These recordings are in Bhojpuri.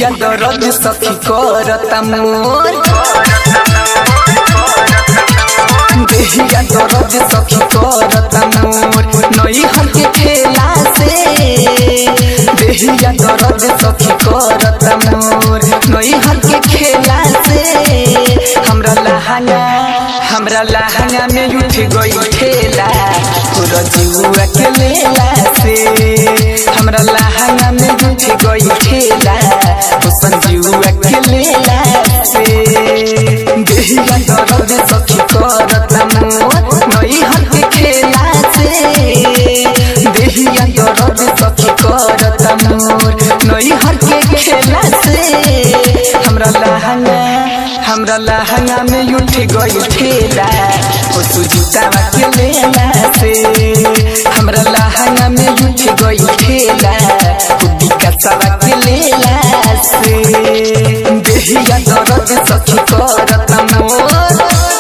देहिया दर्द सखी करता मोर देहिया दर्द सखी करता मोर नई हर के खेला से देहिया दर्द सखी करता मोर नई हर के खेला से हमरा लहंगा हमरा लहंगा में उठ गई ठेला तोरा जुआ के लेला से हमरा लहंगा में उठ गई ठेला तो संजुआ के लेला से देहिया दर्द सखी करता मोर नई हर के खेला से देहिया दर्द सखी करता मोर नई हर के खेला से हमरा लहंगा हमरा लहंगा में उठ गई ठेला ओ सुजुतावा के लेला से हमरा लहंगा में उठ गई ठेला ओ बिकासावा के लेला से देहिया दर्द सखी करता मोर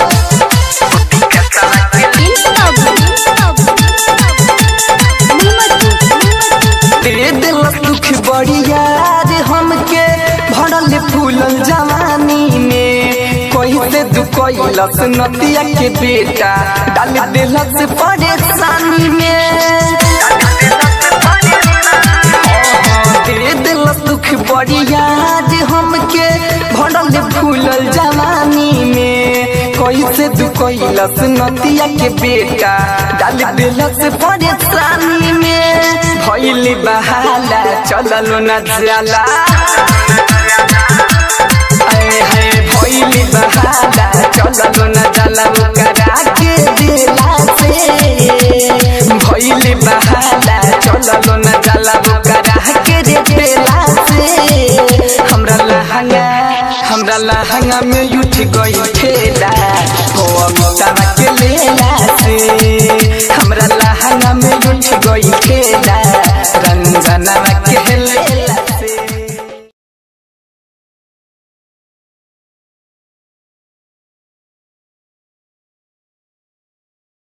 दे दिलस दुख बड़िया रे हमके भरल फूलल जवानी में कोई से दुखैलस नतिया के बेटा डाल दिलस परेशानी में दे दिलस दुख बड़िया रे हमके भरल फूलल जवानी में कोई से दुखैलस नतिया के बेटा डाल दिलस परेशानी में भैली बहाला चललो न जाला आए हाय भैली बहाला चललो न जाला करा के दिला से भैली बहाला चललो न जाला करा के रे दिला से हमरा लहंगा हमरा लहंगा में उठ गई ठेला हो अमिताभ के लेला से